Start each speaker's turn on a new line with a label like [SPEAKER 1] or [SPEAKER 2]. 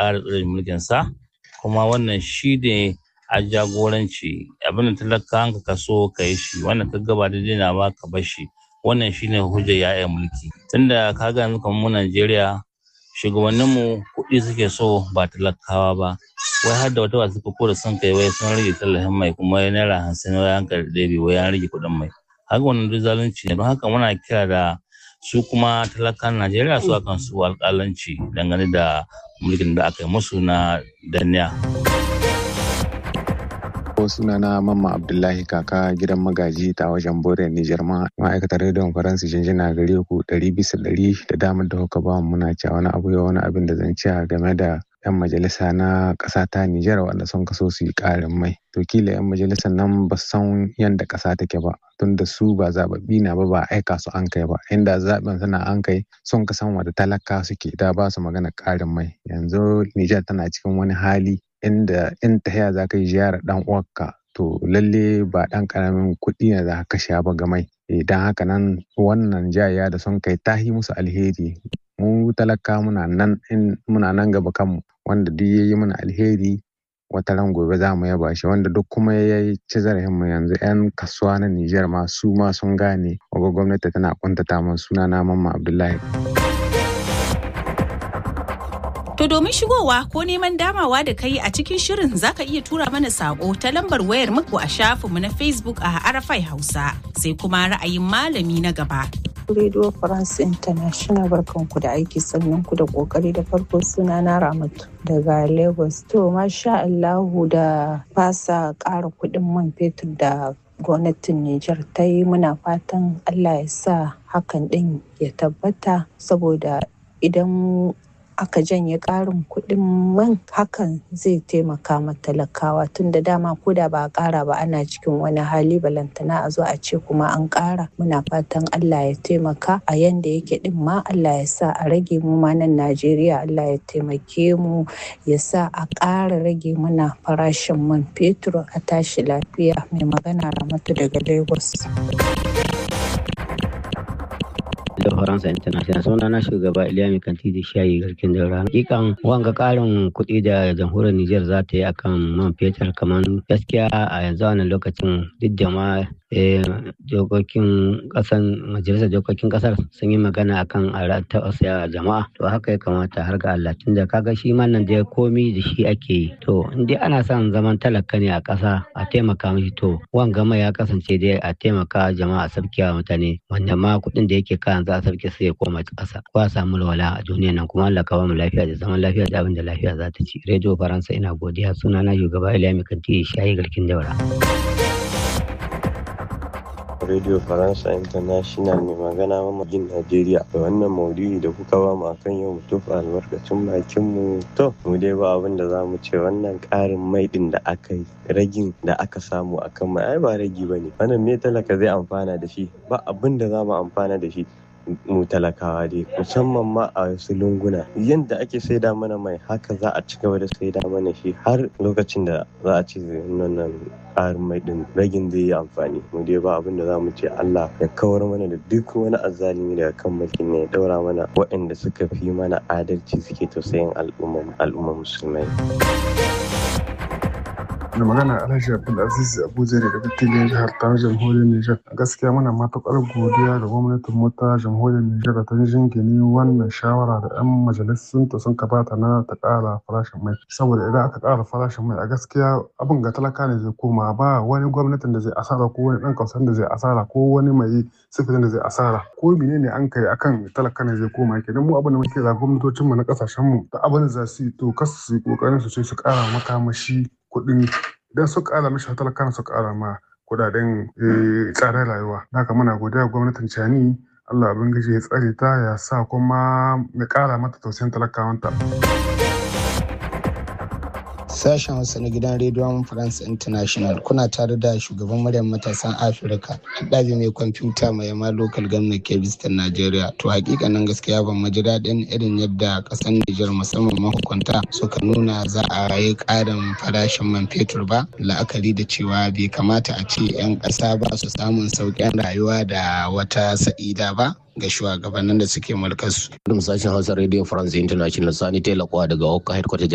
[SPEAKER 1] ƙara tsare mulkinsa kuma wannan shi ne a jagoranci abin da talaka ka kaso ka yi shi wannan ka gaba da dina ba ka bar shi wannan shi ne hujjar ya'yan mulki tunda ka ga yanzu kamar mu Najeriya shugabanninmu kuɗi suke so ba talakawa ba wai har da wata wasu ko da sun kai wai sun rage tallafin mai kuma ya naira hamsin wai an karɓi ɗabi wai an rage kuɗin mai haka wannan duk zalunci ne don haka muna kira da su kuma talakan Najeriya su akan su alƙalanci dangane da mulkin da aka yi musu na danniya.
[SPEAKER 2] sunana mamma abdullahi kaka gidan magaji ta wajen bore nijar ma ma'aikatar rediyon faransa jinjina gare ku ɗari bisa ɗari da damar da kuka ba muna cewa wani abu ya wani abin da zan ci game da 'yan majalisa na ƙasa ta Nijar wanda sun kaso su yi ƙarin mai. To kila 'yan majalisar nan ba san yadda ƙasa take ba tun da su ba zaɓaɓɓi na ba ba aika su an kai ba inda zaɓen suna an kai sun ka san wanda talaka suke da ba su magana ƙarin mai. Yanzu Nijar tana cikin wani hali inda in tahiya za ka yi ziyarar ɗan uwarka to lalle ba ɗan ƙaramin kuɗi ne za ka kashe ba ga mai. Idan haka nan wannan jaya da sun kai tahi musu alheri mu talaka muna nan in muna nan gaba kanmu wanda duk ya yi mana alheri wata ran gobe za mu yaba shi wanda duk kuma ya ci zarafin mu yanzu yan kasuwa na Nijar ma su ma sun gane waga gwamnati tana kuntata mun suna na mamma Abdullahi.
[SPEAKER 3] To domin shigowa ko neman damawa da kai a cikin shirin zaka iya tura mana sako ta lambar wayar muku a shafinmu na Facebook a Arafai Hausa sai kuma ra'ayin malami na gaba.
[SPEAKER 4] Radio France International barkanku da aiki sannan ku da kokari da farko suna na Ramatu daga Lagos. To masha Allahu da fasa ƙara kuɗin man fetur da gwamnatin Nijar ta yi muna fatan Allah ya sa hakan ɗin ya tabbata saboda idan aka janye ƙarin kuɗin man hakan zai taimaka ma talakawa tun da dama ko da ba a ƙara ba ana cikin wani hali balantana a zo a ce kuma an ƙara muna fatan Allah ya taimaka a yanda yake ɗin ma Allah ya sa a rage mu ma nan Najeriya Allah ya taimake mu ya sa a ƙara rage mana farashin man fetur a tashi lafiya mai magana Ramatu daga Lagos.
[SPEAKER 5] da Faransa International suna na shugaba Iliya Mai Kanti da Shayi garkin daura. Hakikan wanga karin kuɗi da jamhuriyar Nijar za ta yi akan man fetur kamar gaskiya a yanzu wannan lokacin duk da ma dokokin kasan majalisar dokokin kasar sun yi magana akan a tausaya jama'a to haka ya kamata har ga Allah tunda kaga shi ma nan da komi da shi ake yi to in dai ana son zaman talaka ne a ƙasa a taimaka mishi to wanga mai ya kasance dai a taimaka jama'a sarkiwa mutane wanda ma kuɗin da yake kayan za a sarki sai ya koma ƙasa ko a samu walwala a duniya nan kuma Allah ka ba mu lafiya da zaman lafiya da abin da lafiya za ta ci rediyo faransa ina godiya sunana shugaba Iliya Kanti shayi garkin daura.
[SPEAKER 6] Radio Faransa International mai magana mamajin Najeriya da wannan maudu'i da kuka ba mu akan yau mutum albarkacin bakin mu to mu dai ba abin da za mu ce wannan ƙarin mai din da aka yi ragin da aka samu akan mai ai ba ragi ba ne wannan me talaka zai amfana da shi ba abin da za mu amfana da shi mu talakawa dai musamman ma a wasu lunguna yadda ake saida mana mai haka za a ci gaba da saida mana shi har lokacin da za a ci wannan ƙarin mai din ragin zai yi amfani mu dai ba abin da za mu ce Allah ya kawar mana da duk wani azzalimi daga kan mulkin ne ya daura mana waɗanda suka fi mana adalci suke tausayin al'umma musulmai.
[SPEAKER 7] da magana alhaji abdulaziz abuja ne daga tilin jihar ta jamhuriyar nijar gaskiya muna matukar godiya ga gwamnatin mu ta jamhuriyar nijar ta jingine wannan shawara da yan majalisun ta sun kabata na ta kara farashin mai saboda idan aka kara farashin mai a gaskiya abin ga talaka ne zai koma ba wani gwamnatin da zai asara ko wani dan kausan da zai asara ko wani mai sifirin da zai asara ko menene an kai akan talaka ne zai koma kenan mu abin da muke da gwamnatocin mu na kasashen mu da abin da za su yi to kasu su yi kokarin su ce su kara makamashi kuɗin idan su ƙara mishi talaka su ƙara ma kuɗaɗen tsadar rayuwa. Haka muna godiya gwamnatin Cani Allah abin gaji ya tsare ta ya sa kuma ya ƙara mata tausayin talakawanta.
[SPEAKER 8] Sashen Hausa na gidan rediyon France International kuna tare da shugaban muryar matasan Afirka haɗabi mai kwamfuta mai yamma local government kebistan Najeriya. To hakikanin gaskiya ban maji daɗin irin yadda ƙasar Nijar musamman mahukunta suka nuna za a yi ƙarin farashin man fetur ba la'akari da cewa bai kamata a ce 'yan ƙasa ba su samun sauƙin rayuwa da wata sa'ida ba. ga shugabannin da suke mulkarsu.
[SPEAKER 9] sashen Hausa Radio France International Sani Telakwa daga Hokka Headquarter